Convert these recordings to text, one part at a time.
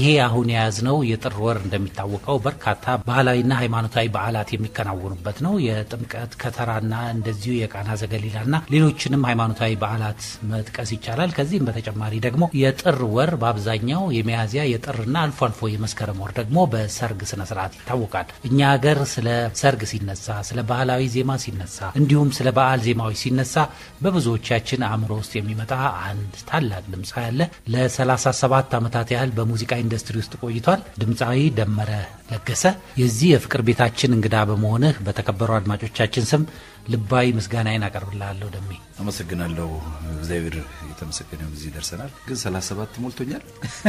አሁን የያዝነው የጥር ወር እንደሚታወቀው በርካታ ባህላዊና ሃይማኖታዊ በዓላት የሚከናወኑበት ነው። የጥምቀት ከተራና እንደዚሁ የቃና ዘገሊላና ሌሎችንም ሃይማኖታዊ በዓላት መጥቀስ ይቻላል። ከዚህም በተጨማሪ ደግሞ የጥር ወር በአብዛኛው የሚያዝያ የጥርና አልፎ አልፎ የመስከረም ወር ደግሞ በሰርግ ስነ ስርዓት ይታወቃል። እኛ ሀገር ስለ ሰርግ ሲነሳ፣ ስለ ባህላዊ ዜማ ሲነሳ፣ እንዲሁም ስለ በዓል ዜማዎች ሲነሳ በብዙዎቻችን አእምሮ ውስጥ የሚመጣ አንድ ታላቅ ድምፃዊ ያለ ለ37 ዓመታት ያህል በሙዚቃ ኢንዱስትሪ ውስጥ ቆይቷል። ድምፃዊ ደመረ ለገሰ የዚህ የፍቅር ቤታችን እንግዳ በመሆንህ በተከበሩ አድማጮቻችን ስም ልባዊ ምስጋናዬን አቀርብልሃለሁ። ደሜ አመሰግናለሁ። እግዚአብሔር የተመሰገነ እዚህ ደርሰናል። ግን 37 ሞልቶኛል።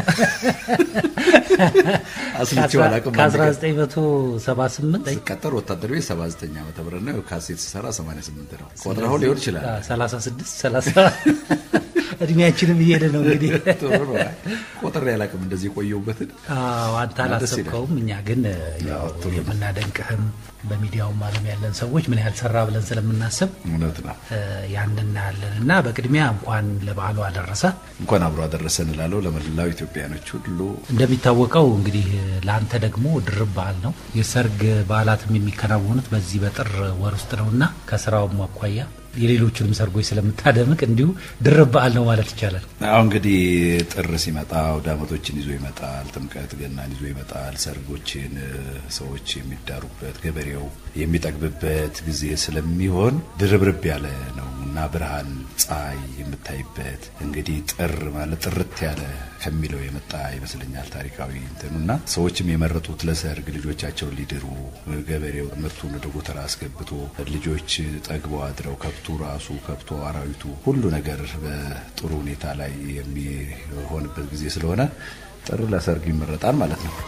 አስልቼው አላውቅም። ከ1978 ስቀጠር ወታደር ቤት 79 ዓመተ ምህረት ነው። ካሴት ስሰራ 88 ነው። ቆጥረው ሊሆን ይችላል። 36 37 እድሜያችንም እየሄደ ነው እንግዲህ ጥሩ ነው። ቆጥሬ አላውቅም እንደዚህ የቆየሁበትን። አዎ አንተ አላሰብከውም። እኛ ግን ያው የምናደንቅህም በሚዲያውም ዓለም ያለን ሰዎች ምን ያህል ሰራ ብለን ስለምናስብ እውነት ነው። ያን እናያለን እና በቅድሚያ እንኳን ለበዓሉ አደረሰ። እንኳን አብሮ አደረሰን እላለሁ ለመላው ኢትዮጵያኖች ሁሉ። እንደሚታወቀው እንግዲህ ለአንተ ደግሞ ድርብ በዓል ነው። የሰርግ በዓላትም የሚከናወኑት በዚህ በጥር ወር ውስጥ ነው እና ከስራውም አኳያ የሌሎቹንም ሰርጎች ስለምታደምቅ እንዲሁ ድርብ በዓል ነው ማለት ይቻላል። አሁን እንግዲህ ጥር ሲመጣ አውደ ዓመቶችን ይዞ ይመጣል። ጥምቀት፣ ገናን ይዞ ይመጣል። ሰርጎችን ሰዎች የሚዳሩበት ገበሬው የሚጠግብበት ጊዜ ስለሚሆን ድርብርብ ያለ ነው እና ብርሃን ፀሐይ የምታይበት እንግዲህ ጥር ማለት ጥርት ያለ ከሚለው የመጣ ይመስለኛል ታሪካዊ እንትኑና ሰዎችም የመረጡት ለሰርግ ልጆቻቸውን ሊድሩ ገበሬው ምርቱን ወደ ጎተራ አስገብቶ ልጆች ጠግበው አድረው ከብቱ ራሱ ከብቶ አራዊቱ ሁሉ ነገር በጥሩ ሁኔታ ላይ የሚሆንበት ጊዜ ስለሆነ ጥር ለሰርግ ይመረጣል ማለት ነው።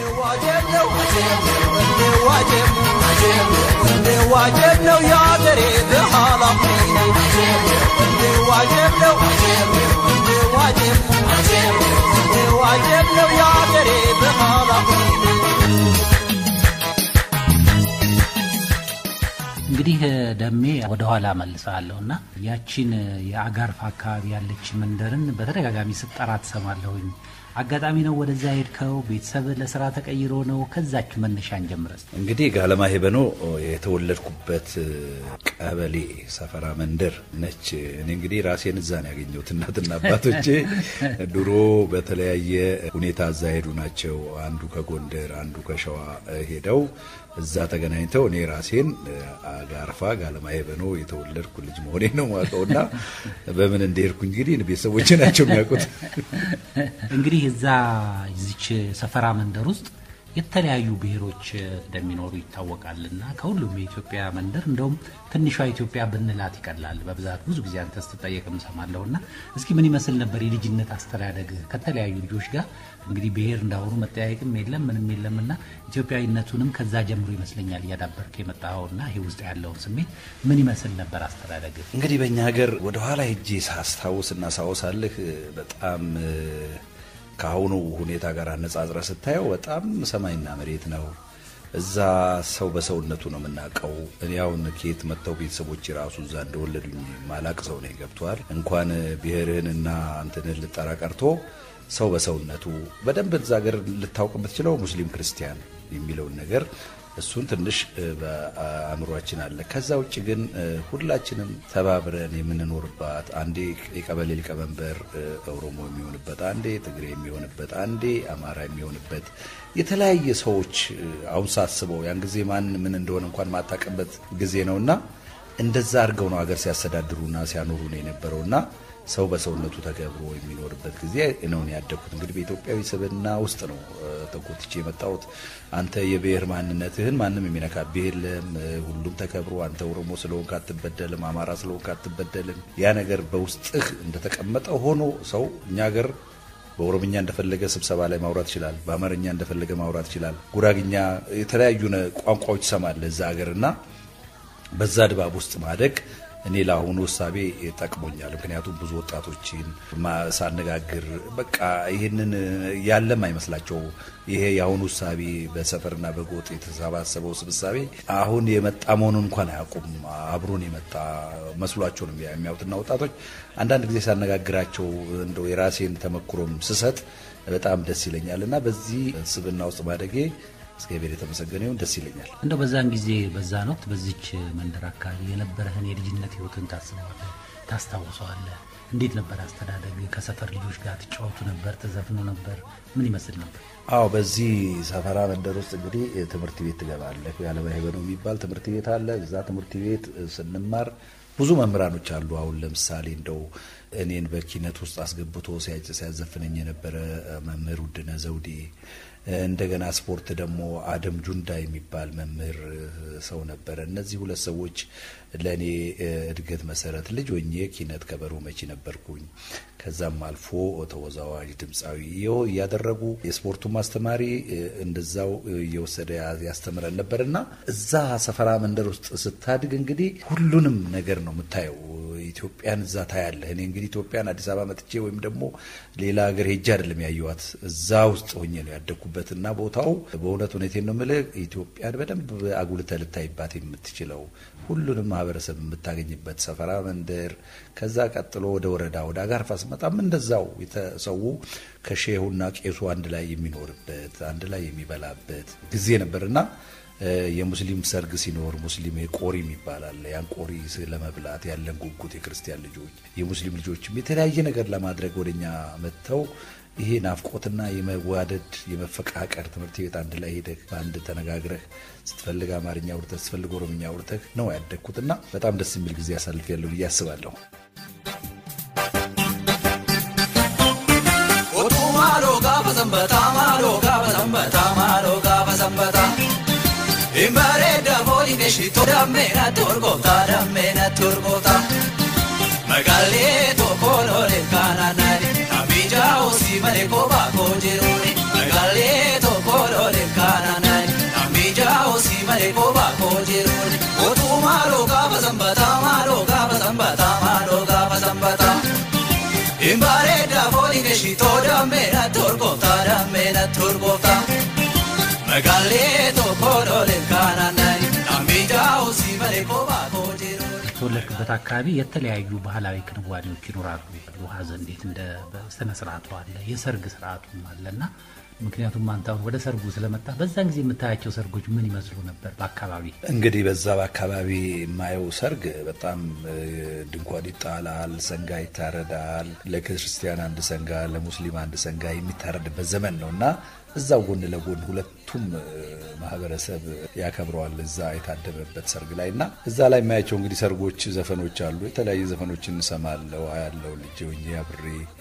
ዋጀብ ነው የአገሬ በኋላ ዋጀብ ነው ዋጀብ ነው የአገሬ በኋላ እንግዲህ ደሜ ወደኋላ መልሰሃለሁ እና ያቺን የአጋርፍ አካባቢ ያለች መንደርን በተደጋጋሚ ስጠራ ትሰማለሁኝ። አጋጣሚ ነው ወደዛ ሄድከው? ቤተሰብ ለስራ ተቀይሮ ነው? ከዛች መነሻን ጀምረስ። እንግዲህ ጋለማ ሄበኖ የተወለድኩበት ቀበሌ ሰፈራ መንደር ነች። እኔ እንግዲህ ራሴን እዛ ነው ያገኘሁት። እናትና አባቶቼ ድሮ በተለያየ ሁኔታ እዛ ሄዱ ናቸው። አንዱ ከጎንደር አንዱ ከሸዋ ሄደው እዛ ተገናኝተው እኔ ራሴን አጋርፋ ጋለማ ሄበኖ የተወለድኩ ልጅ መሆኔ ነው ማውቀውና በምን እንደሄድኩ እንግዲህ ቤተሰቦቼ ናቸው የሚያውቁት። እንግዲህ እዛ እዚች ሰፈራ መንደር ውስጥ የተለያዩ ብሔሮች እንደሚኖሩ ይታወቃልና ከሁሉም የኢትዮጵያ መንደር እንደውም ትንሿ ኢትዮጵያ ብንላት ይቀላል። በብዛት ብዙ ጊዜ አንተ ስትጠየቅ እሰማለሁ እና እስኪ ምን ይመስል ነበር የልጅነት አስተዳደግ ከተለያዩ ልጆች ጋር? እንግዲህ ብሔር እንዳሁኑ መጠያየቅም የለም ምንም የለም እና ኢትዮጵያዊነቱንም ከዛ ጀምሮ ይመስለኛል እያዳበርክ የመጣኸውና ይሄ ውስጥ ያለውን ስሜት ምን ይመስል ነበር አስተዳደግ? እንግዲህ በእኛ ሀገር ወደኋላ ሄጄ ሳስታውስና ሳወሳልህ በጣም ከአሁኑ ሁኔታ ጋር አነጻጽረ ስታየው በጣም ሰማይና መሬት ነው። እዛ ሰው በሰውነቱ ነው የምናውቀው። እኔ አሁን ከየት መጥተው ቤተሰቦች ራሱ እዛ እንደወለዱኝ ማላቅ ሰው ነው ገብተዋል። እንኳን ብሔርህንና እንትንህን ልጠራ ቀርቶ ሰው በሰውነቱ በደንብ እዛ ሀገር ልታውቅ የምትችለው ሙስሊም ክርስቲያን የሚለውን ነገር እሱን ትንሽ በአእምሯችን አለ። ከዛ ውጭ ግን ሁላችንም ተባብረን የምንኖርባት አንዴ የቀበሌ ሊቀመንበር ኦሮሞ የሚሆንበት፣ አንዴ ትግሬ የሚሆንበት፣ አንዴ አማራ የሚሆንበት የተለያየ ሰዎች አሁን ሳስበው ያን ጊዜ ማን ምን እንደሆነ እንኳን ማታቀበት ጊዜ ነውና እንደዛ አድርገው ነው ሀገር ሲያስተዳድሩና ሲያኖሩ ነው የነበረውና ሰው በሰውነቱ ተገብሮ የሚኖርበት ጊዜ ነው ያደግኩት። እንግዲህ በኢትዮጵያዊ ስብዕና ውስጥ ነው ተጎትቼ የመጣሁት። አንተ የብሔር ማንነትህን ማንም የሚነካብህ የለም። ሁሉም ተከብሮ አንተ ኦሮሞ ስለሆንክ አትበደልም፣ አማራ ስለሆንክ አትበደልም። ያ ነገር በውስጥህ እንደተቀመጠ ሆኖ ሰው እኛ ሀገር በኦሮምኛ እንደፈለገ ስብሰባ ላይ ማውራት ይችላል። በአማርኛ እንደፈለገ ማውራት ይችላል። ጉራግኛ፣ የተለያዩ ቋንቋዎች ይሰማል እዛ ሀገር እና በዛ ድባብ ውስጥ ማደግ እኔ ለአሁኑ እሳቤ ጠቅሞኛል። ምክንያቱም ብዙ ወጣቶችን ማ- ሳነጋግር በቃ ይህንን ያለም አይመስላቸው ይሄ የአሁኑ እሳቤ በሰፈርና በጎጥ የተሰባሰበው ስብሳቤ አሁን የመጣ መሆኑን እንኳን አያውቁም። አብሮን የመጣ መስሏቸው ነው የሚያዩትና ወጣቶች አንዳንድ ጊዜ ሳነጋግራቸው እንደው የራሴን ተመክሮም ስሰጥ በጣም ደስ ይለኛል እና በዚህ ስብና ውስጥ ማደጌ እግዚአብሔር የተመሰገነ ይሁን ደስ ይለኛል። እንደው በዛን ጊዜ በዛን ወቅት በዚች መንደር አካባቢ የነበረህን የልጅነት ህይወትን ታስበዋለህ? ታስታውሰዋለህ? እንዴት ነበር አስተዳደግ? ከሰፈር ልጆች ጋር ትጫወቱ ነበር? ተዘፍኑ ነበር? ምን ይመስል ነበር? አዎ በዚህ ሰፈራ መንደር ውስጥ እንግዲህ ትምህርት ቤት ትገባለህ። ያለማ ሄበነው የሚባል ትምህርት ቤት አለ። እዛ ትምህርት ቤት ስንማር ብዙ መምህራኖች አሉ። አሁን ለምሳሌ እንደው እኔን በኪነት ውስጥ አስገብቶ ሲያጭ ሲያዘፍነኝ የነበረ መምህር ውድነህ ዘውዴ፣ እንደገና ስፖርት ደግሞ አደም ጁንዳ የሚባል መምህር ሰው ነበረ። እነዚህ ሁለት ሰዎች ለእኔ እድገት መሰረት ልጅ ሆኜ ኪነት ከበሮ መቺ ነበርኩኝ። ከዛም አልፎ ተወዛዋዥ ድምፃዊ ይኸው እያደረጉ የስፖርቱ ማስተማሪ እንደዛው እየወሰደ ያስተምረን ነበር እና እዛ ሰፈራ መንደር ውስጥ ስታድግ እንግዲህ ሁሉንም ነገር ነው የምታየው። ኢትዮጵያን እዛ ታያለህ። እኔ እንግዲህ ኢትዮጵያን አዲስ አበባ መጥቼ ወይም ደግሞ ሌላ ሀገር ሄጄ አይደለም ያየኋት እዛ ውስጥ ሆኜ ነው ያደግኩበት እና ቦታው በእውነት ሁኔቴን ነው የምልህ ኢትዮጵያን በደንብ አጉልተህ ልታይባት የምትችለው ሁሉንም ማህበረሰብ የምታገኝበት ሰፈራ መንደር። ከዛ ቀጥሎ ወደ ወረዳ ወደ አጋርፋ ስመጣም እንደዛው ሰው ከሼሁና ቄሱ አንድ ላይ የሚኖርበት አንድ ላይ የሚበላበት ጊዜ ነበርና የሙስሊም ሰርግ ሲኖር ሙስሊም ቆሪ ይባላል። ያን ቆሪ ለመብላት ያለን ጉጉት የክርስቲያን ልጆች የሙስሊም ልጆችም የተለያየ ነገር ለማድረግ ወደኛ መጥተው ይሄ ናፍቆትና የመዋደድ የመፈቃቀር ትምህርት ቤት አንድ ላይ ሄደህ በአንድ ተነጋግረህ ስትፈልግ አማርኛ አውርተህ ስትፈልግ ኦሮምኛ አውርተህ ነው ያደግኩትና በጣም ደስ የሚል ጊዜ አሳልፌያለሁ ብዬ አስባለሁ። Otumaalo gaafa sanbataa maaloo gaafa sanbataa maaloo gaafa sanbataa. Imbareeda fooliin eshitoo dammeena torgooftaa dammeena torgooftaa. Magaalee tokko loolee kaanaanaani namicha osii malee kophaa koo jiruuni. Magaalee tokko loolee kaanaanaani namicha osii malee kophaa koo jiruuni. Otumaalo gaafa sanbataa maaloo gaafa sanbataa maaloo gaafa sanbataa. Imbareeda fooliin eshitoo dammeena torgooftaa dammeena torgooftaa. Magaalee tokko loolee kaanaanaani namicha osii malee kophaa koo jiruuni. የተወለድክበት አካባቢ የተለያዩ ባህላዊ ክንዋኔዎች ይኖራሉ። ሀዘን እንዴት እንደ ስነ ስርዓቱ አለ፣ የሰርግ ስርዓቱም አለ እና ምክንያቱም አንተ አሁን ወደ ሰርጉ ስለመጣ በዛን ጊዜ የምታያቸው ሰርጎች ምን ይመስሉ ነበር? በአካባቢ እንግዲህ በዛ በአካባቢ የማየው ሰርግ በጣም ድንኳን ይጣላል፣ ሰንጋ ይታረዳል። ለክርስቲያን አንድ ሰንጋ፣ ለሙስሊም አንድ ሰንጋ የሚታረድበት ዘመን ነው እና እዛው ጎን ለጎን ሁለቱም ማህበረሰብ ያከብረዋል እዛ የታደመበት ሰርግ ላይ እና እዛ ላይ የማያቸው እንግዲህ ሰርጎች ዘፈኖች አሉ። የተለያዩ ዘፈኖችን እንሰማለው ያለው ልጅ ሆኜ አብሬ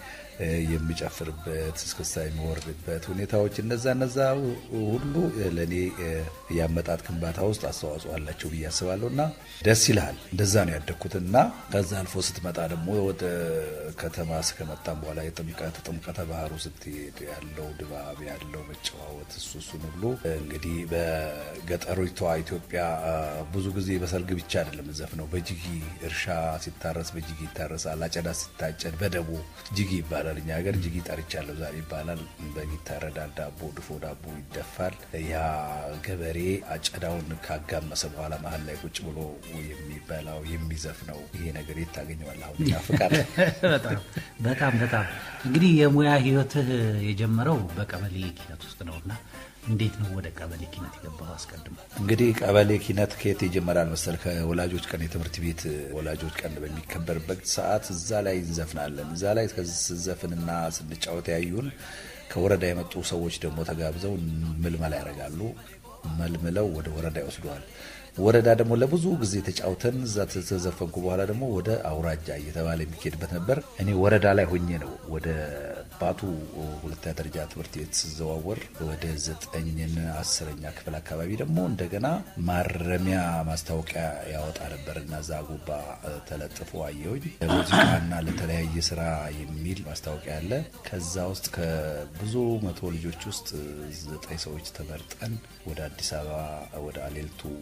የሚጨፍርበት እስክስታ የሚወርድበት ሁኔታዎች እነዛ እነዛ ሁሉ ለእኔ የአመጣጥ ግንባታ ውስጥ አስተዋጽኦ አላቸው ብዬ አስባለሁ እና ደስ ይልሃል። እንደዛ ነው ያደግኩት እና ከዛ አልፎ ስትመጣ ደግሞ ወደ ከተማ እስከመጣም በኋላ የጥምቀት ጥምቀተ ባህሩ ስትሄድ ያለው ድባብ ያለው መጨዋወት እሱ እሱን ሁሉ እንግዲህ በገጠሪቷ ኢትዮጵያ ብዙ ጊዜ በሰርግ ብቻ አይደለም ዘፍነው በጅጊ እርሻ ሲታረስ በጅጊ ይታረሳል። አጨዳ ሲታጨድ በደቦ ጅጊ ይባላል። እኛ ሀገር ጅጊ ጠርቻለሁ ዛሬ ይባላል። በግ ይታረዳል። ዳቦ ድፎ ዳቦ ይደፋል። ያ ገበሬ አጨዳውን ካጋመሰ በኋላ መሀል ላይ ቁጭ ብሎ የሚበላው የሚዘፍነው ይሄ ነገር የት ታገኘዋለህ? አሁን ያፍቃል። በጣም በጣም በጣም እንግዲህ የሙያ ህይወትህ የጀመረው በቀበሌ ኪነት ውስጥ ነው እና እንዴት ነው ወደ ቀበሌ ኪነት የገባው? አስቀድሞ እንግዲህ ቀበሌ ኪነት ከየት ይጀመራል መሰል? ከወላጆች ቀን የትምህርት ቤት ወላጆች ቀን በሚከበርበት ሰዓት እዛ ላይ እንዘፍናለን። እዛ ላይ ስንዘፍንና ስንጫወት ያዩን ከወረዳ የመጡ ሰዎች ደግሞ ተጋብዘው ምልመላ ያደርጋሉ። መልምለው ወደ ወረዳ ይወስደዋል። ወረዳ ደግሞ ለብዙ ጊዜ ተጫውተን እዛ ተዘፈንኩ በኋላ ደግሞ ወደ አውራጃ እየተባለ የሚካሄድበት ነበር። እኔ ወረዳ ላይ ሆኜ ነው ወደ ባቱ ሁለተኛ ደረጃ ትምህርት ቤት ስዘዋወር ወደ ዘጠኝና አስረኛ ክፍል አካባቢ ደግሞ እንደገና ማረሚያ ማስታወቂያ ያወጣ ነበር እና እዛ ጉባ ተለጥፎ አየሁኝ። ለሙዚቃና ለተለያየ ስራ የሚል ማስታወቂያ አለ። ከዛ ውስጥ ከብዙ መቶ ልጆች ውስጥ ዘጠኝ ሰዎች ተመርጠን ወደ አዲስ አበባ ወደ አሌልቱ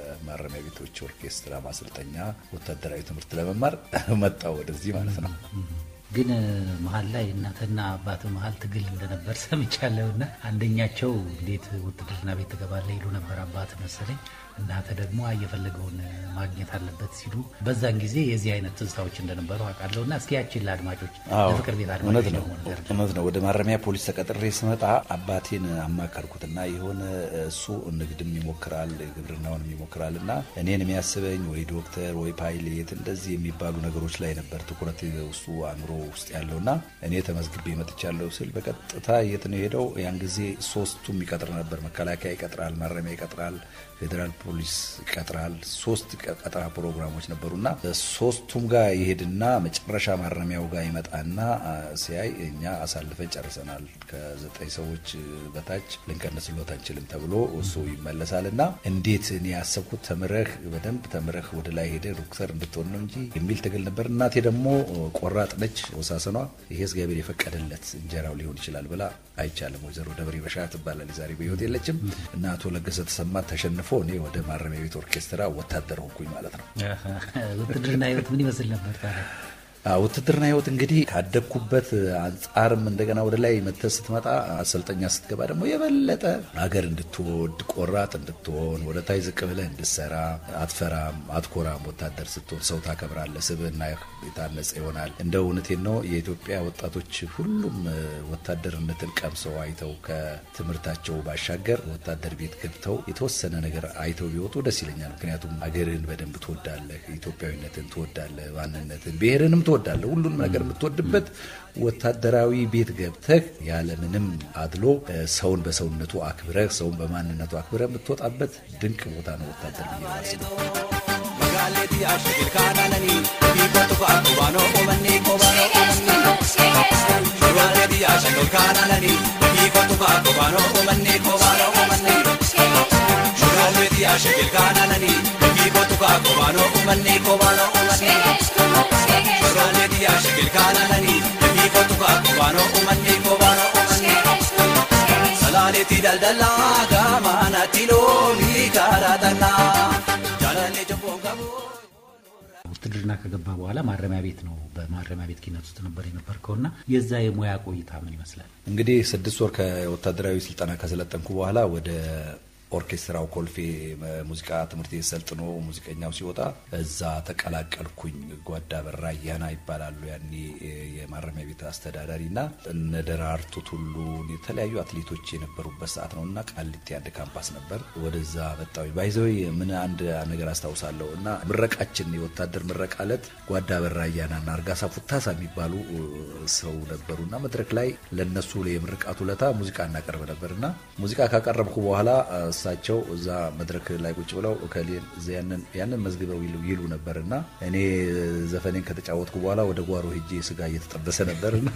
የማረሚያ ቤቶች ኦርኬስትራ ማሰልጠኛ ወታደራዊ ትምህርት ለመማር መጣው ወደዚህ ማለት ነው። ግን መሀል ላይ እናትና አባት መሀል ትግል እንደነበር ሰምቻለሁ። እና አንደኛቸው እንዴት ውትድርና ቤት ትገባለህ ይሉ ነበር አባት መሰለኝ። እናተ ደግሞ እየፈለገውን ማግኘት አለበት ሲሉ በዛን ጊዜ የዚህ አይነት ትዝታዎች እንደነበሩ አውቃለሁ። እና እስኪ ያችን ለአድማጮች ለፍቅር ቤት አድማጮች እውነት ነው ደግሞ ነገር እውነት ነው። ወደ ማረሚያ ፖሊስ ተቀጥሬ ስመጣ አባቴን አማከርኩትና የሆነ እሱ ንግድም ይሞክራል ግብርናውንም ይሞክራል እና እኔን የሚያስበኝ ወይ ዶክተር ወይ ፓይሌት እንደዚህ የሚባሉ ነገሮች ላይ ነበር ትኩረት ውስጡ አእምሮ ውስጥ ያለውና እኔ ተመዝግቤ መጥቻለሁ ስል በቀጥታ የት ነው ሄደው ያን ጊዜ ሶስቱም ይቀጥር ነበር። መከላከያ ይቀጥራል፣ ማረሚያ ይቀጥራል፣ ፌዴራል ፖሊስ ይቀጥራል። ሶስት ቀጠራ ፕሮግራሞች ነበሩና ሶስቱም ጋር ይሄድና መጨረሻ ማረሚያው ጋር ይመጣና ሲያይ እኛ አሳልፈን ጨርሰናል፣ ከዘጠኝ ሰዎች በታች ልንቀንስሎት አንችልም ተብሎ እሱ ይመለሳል። እና እንዴት እኔ ያሰብኩት ተምረህ በደንብ ተምረህ ወደ ላይ ሄደ ዶክተር እንድትሆን ነው እንጂ የሚል ትግል ነበር። እናቴ ደግሞ ቆራጥ ነች፣ ወሳሰኗ ይሄ እግዚአብሔር የፈቀደለት እንጀራው ሊሆን ይችላል ብላ አይቻልም። ወይዘሮ ደብሬ በሻ ትባላለች፣ ዛሬ በሕይወት የለችም። እና አቶ ለገሰ ተሰማ ተሸንፎ እኔ ወደ ማረሚያ ቤት ኦርኬስትራ ወታደር ሆንኩኝ ማለት ነው። ውትድርና ህይወት ምን ይመስል ነበር ታዲያ? ውትድርና ህይወት እንግዲህ ካደግኩበት አንጻርም እንደገና ወደ ላይ መተህ ስትመጣ አሰልጠኛ ስትገባ ደግሞ የበለጠ ሀገር እንድትወድ ቆራጥ እንድትሆን ወደ ታይ ዝቅ ብለህ እንድሰራ አትፈራም፣ አትኮራም። ወታደር ስትሆን ሰው ታከብራለህ፣ ስብዕና የታነጸ ይሆናል። እንደ እውነቴን ነው። የኢትዮጵያ ወጣቶች ሁሉም ወታደርነትን ቀምሰው አይተው ከትምህርታቸው ባሻገር ወታደር ቤት ገብተው የተወሰነ ነገር አይተው ቢወጡ ደስ ይለኛል። ምክንያቱም ሀገርህን በደንብ ትወዳለህ፣ ኢትዮጵያዊነትን ትወዳለህ፣ ማንነትን ብሔርንም ትወዳለህ። ሁሉንም ነገር የምትወድበት ወታደራዊ ቤት ገብተህ ያለምንም አድሎ ሰውን በሰውነቱ አክብረህ ሰውን በማንነቱ አክብረህ የምትወጣበት ድንቅ ቦታ ነው ወታደር ብዬ ማስበው። Magaaleti ashigil kaananani biikotu kaakubano uummanni koobano uummanni. Magaaleti ashigil kaananani biikotu kaakubano uummanni koobano uummanni. Magaaleti ashigil kaananani biikotu kaakubano uummanni koobano uummanni. Magaaleti ashigil kaananani biikotu kaakubano uummanni koobano uummanni. Salaaleeti daldalaa gaamaanatti loonii karaa tannaa. Jaalallee jabboon qabu. ውትድርና ከገባ በኋላ ማረሚያ ቤት ነው። በማረሚያ ቤት ኪነት ውስጥ ነበር የነበርከውና የዛ የሙያ ቆይታ ምን ይመስላል? እንግዲህ ስድስት ወር ከወታደራዊ ስልጠና ከሰለጠንኩ በኋላ ወደ ኦርኬስትራው ኮልፌ ሙዚቃ ትምህርት ቤት ሰልጥኖ ሙዚቀኛው ሲወጣ እዛ ተቀላቀልኩኝ። ጓዳ በራ አያና ይባላሉ ያኔ የማረሚያ ቤት አስተዳዳሪ እና እነ ደራርቱ ቱሉ የተለያዩ አትሌቶች የነበሩበት ሰዓት ነው እና ቃሊቲ አንድ ካምፓስ ነበር። ወደዛ መጣሁ። ባይዘወይ ምን አንድ ነገር አስታውሳለሁ እና ምረቃችን የወታደር ምረቃ ዕለት ጓዳ በራ አያና እና አርጋሳ ፉታሳ የሚባሉ ሰው ነበሩ እና መድረክ ላይ ለነሱ የምርቃቱ ለታ ሙዚቃ እናቀርብ ነበር እና ሙዚቃ ካቀረብኩ በኋላ እሳቸው እዛ መድረክ ላይ ቁጭ ብለው እከሌን ያንን መዝግበው ይሉ ነበር እና እኔ ዘፈኔን ከተጫወትኩ በኋላ ወደ ጓሮ ሄጄ ስጋ እየተጠበሰ ነበር እና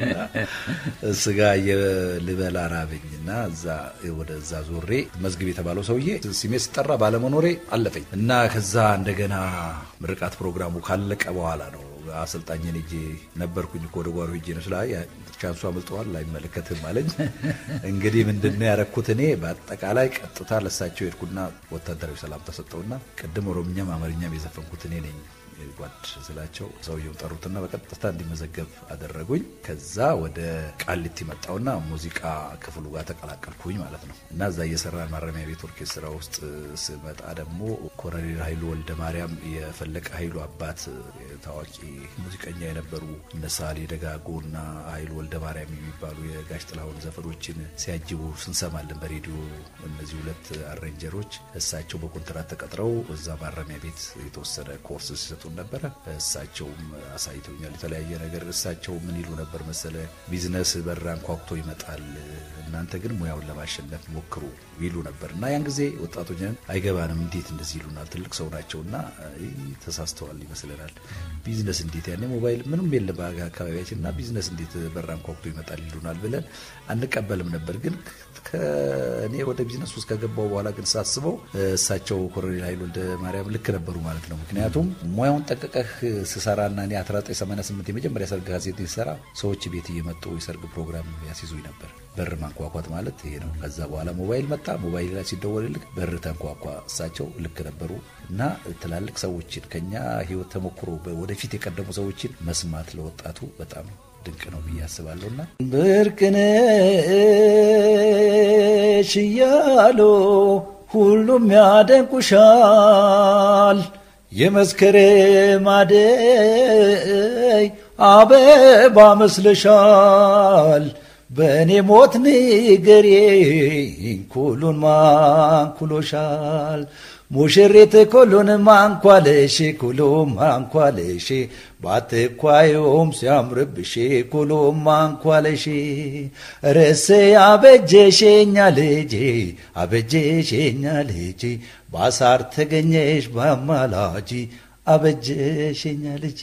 ስጋ ልበላ ራበኝ እና ወደዛ ዞሬ መዝግብ የተባለው ሰውዬ ስሜ ሲጠራ ባለመኖሬ አለፈኝ እና ከዛ እንደገና ምርቃት ፕሮግራሙ ካለቀ በኋላ ነው አሰልጣኝን ሄጄ ነበርኩኝ እኮ ወደ ጓሮ ሄጄ ነው ስላ ቻንሱ አምልጠዋል አይመለከትም አለኝ። እንግዲህ ምንድነው ያረኩት እኔ በአጠቃላይ ቀጥታ ለሳቸው ሄድኩና ወታደራዊ ሰላም ተሰጠውና ቅድም ኦሮምኛም አማርኛም የዘፈንኩት እኔ ነኝ ጓድ ስላቸው ሰውየውን ጠሩትና በቀጥታ እንዲመዘገብ አደረጉኝ። ከዛ ወደ ቃሊቲ መጣውና ሙዚቃ ክፍሉ ጋር ተቀላቀልኩኝ ማለት ነው እና እዛ እየሰራን ማረሚያ ቤት ኦርኬስትራ ውስጥ ስመጣ ደግሞ ኮሎኔል ኃይሉ ወልደ ማርያም የፈለቀ ኃይሉ አባት ታዋቂ ሙዚቀኛ የነበሩ እነ ሳሌ ደጋጎ እና ኃይሉ ወልደ ማርያም የሚባሉ የጋሽ ጥላሁን ዘፈኖችን ሲያጅቡ ስንሰማለን በሬዲዮ። እነዚህ ሁለት አሬንጀሮች እሳቸው በኮንትራት ተቀጥረው እዛ ማረሚያ ቤት የተወሰነ ኮርስ ሲሰጡ ነበረ። እሳቸውም አሳይተውኛል የተለያየ ነገር። እሳቸው ምን ይሉ ነበር መሰለ፣ ቢዝነስ በር አንኳኩቶ ይመጣል፣ እናንተ ግን ሙያውን ለማሸነፍ ሞክሩ ይሉ ነበር እና ያን ጊዜ ወጣቶች አይገባንም፣ እንዴት እንደዚህ ይሉናል? ትልቅ ሰው ናቸው እና ተሳስተዋል ይመስለናል። ቢዝነስ እንዴት ያኔ ሞባይል ምንም የለም አካባቢያችን እና ቢዝነስ እንዴት በር አንኳኩቶ ይመጣል ይሉናል ብለን አንቀበልም ነበር። ግን ከእኔ ወደ ቢዝነስ ውስጥ ከገባው በኋላ ግን ሳስበው እሳቸው ኮሎኔል ኃይሉ ወልደ ማርያም ልክ ነበሩ ማለት ነው። ምክንያቱም ሙያውን ጠንቅቀህ ስሰራና እኔ 1988 የመጀመሪያ ሰርግ ካሴት ሲሰራ ሰዎች ቤት እየመጡ የሰርግ ፕሮግራም ያስይዙኝ ነበር። በር ማንኳኳት ማለት ይሄ ነው። ከዛ በኋላ ሞባይል መጣ። ሞባይል ላይ ሲደወልልክ በር ተንኳኳ። እሳቸው ልክ ነበሩ እና ትላልቅ ሰዎችን ከኛ ህይወት ተሞክሮ ወደፊት የቀደሙ ሰዎችን መስማት ለወጣቱ በጣም ድንቅ ነው ብዬ አስባለሁ። እና ብርቅነሽ እያሉ ሁሉም ያደንቁሻል። የመስከረም አደይ አበባ መስለሻል። በእኔ ሞት ንገሪኝ ኩሉን ማንኩሎሻል። ሙሽሪት ኩሉን ማንኳለሽ ኩሉም ማንኳለሽ ባትኳዩም ሲያምርብሽ ኩሉም ማንኳለሽ ርስ አበጀሽኛ ልጄ አበጀሽኛ ልጄ ባሳር ተገኘሽ በአማላጂ አበጀሽኛ ልጄ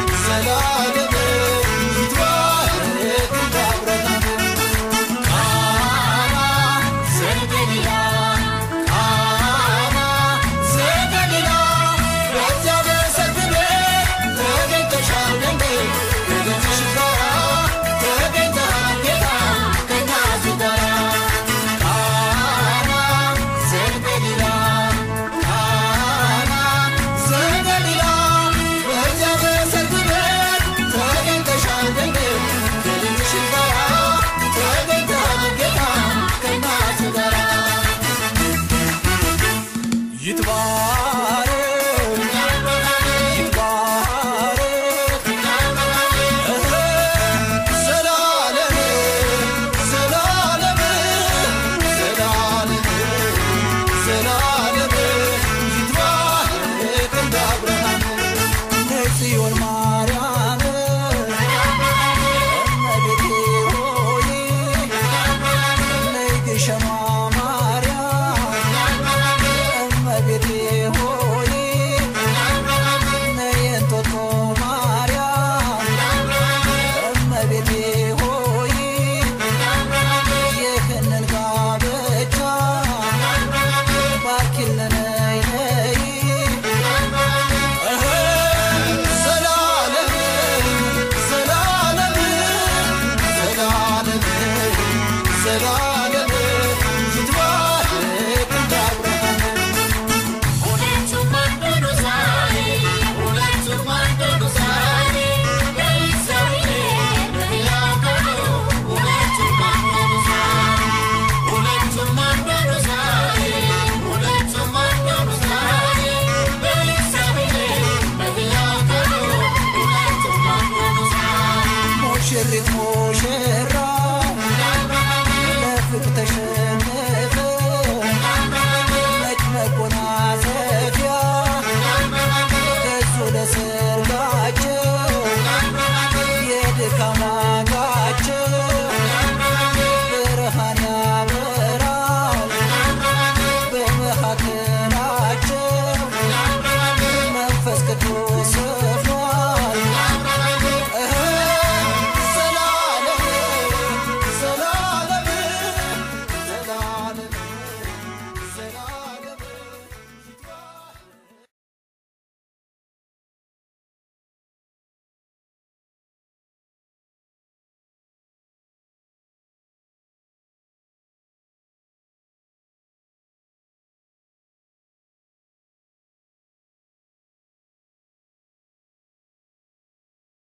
ሰላም በላይ